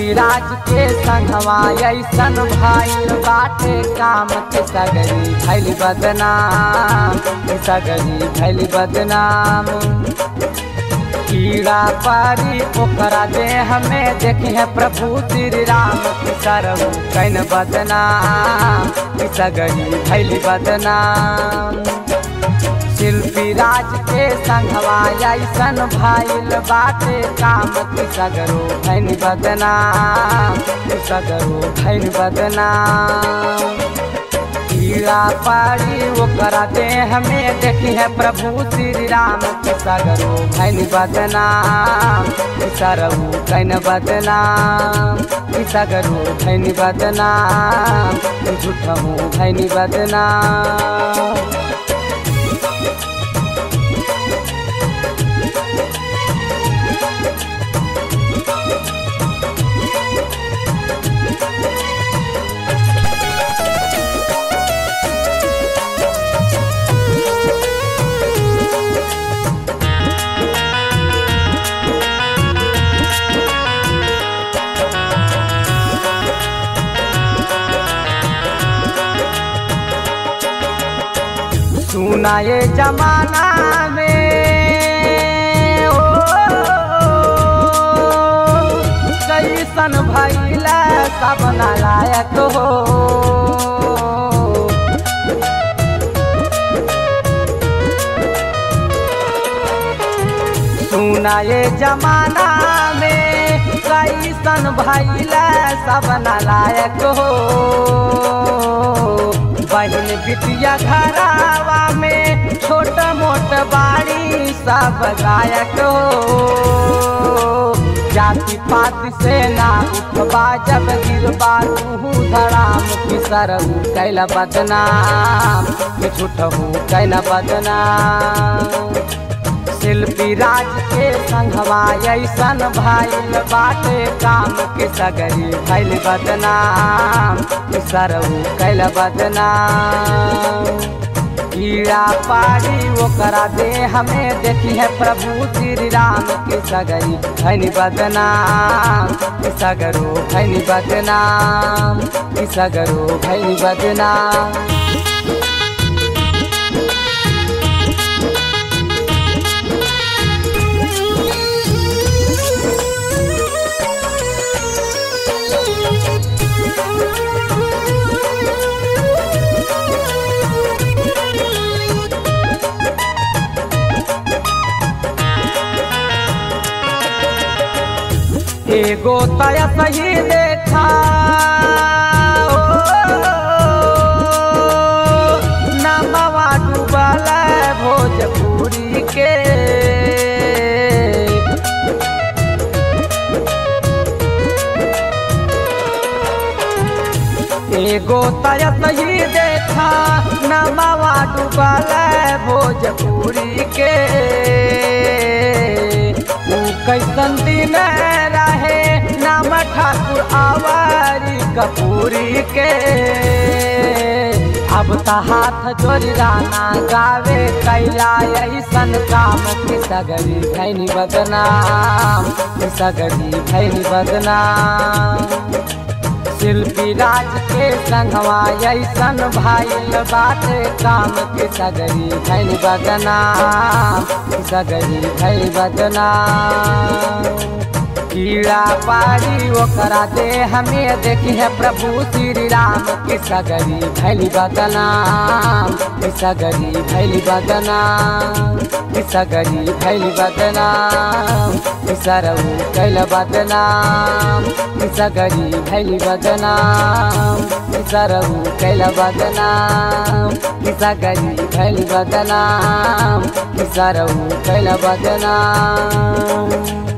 शिल्पी राज के संगवा ऐसन भाई बाटे काम के सगरी भैली बदनाम के सगरी भैली बदनाम कीड़ा पारी ओकरा दे हमें देखे हैं प्रभु श्री राम की सरहु कैन बदनाम की सगरी भैली बदनाम शिल्पी राज के संगवा ऐसन भाईल बाटे काम की सगरो भैन बदनाम की सगरो भैन बदनाम कीड़ा पारी ओकरा दे हमें देखी है प्रभु श्री राम के सगरो भैन बदनाम सरहु कैन बदनाम की सगरो भैन बदनाम झूठहू भैन बदनाम सुना ये जमाना में ओ कैसन भैला सब नालायक हो सुना ये जमाना में कैसन भैला सब नालायक हो बहन बिटिया घरावा में छोट मोट बाड़ी सब गायक हो जाति पात से ना उठबा जब गिरबा तू धड़ाम की सरहू कैला बदनाम के झूठहू कैला बदनाम शिल्पी राज के संगवा ऐसन भाईल बाटे काम के सगरी भैल बदनाम सरहू कैल बदनाम कीड़ा पारी ओकरा दे हमें देखी है प्रभु श्री राम के सगरी भैन बदनाम सगरो भैन बदनाम सगरो भैन बदनाम एगो तया सही देखा नमवा डूबल भोजपुरी के एगो तया सही देखा नमवा डूबल भोजपुरी के कैसन दिन रहे नाम ठाकुर आवारी कपूरी के अब त हाथ जोड़ी राना गावे कैला ऐसन काम की सगरी भैनी बदनाम की सगरी भैनी बदनाम शिल्पी राज के संगवा ऐसन भाईल बाटे काम के सगरी भैल बदनाम सगरी भैल बदनाम कीड़ा पारी ओकरा दे हमें देखी है प्रभु श्री राम की सगरी भैल बदनाम सगरी भैल बदनाम सगरी भैल बदनाम सरऊ कैल बदनाम सगरी भैल बदनाम सरऊ कैल बदनाम सगरी भैल बदनाम सरऊ कैल बदनाम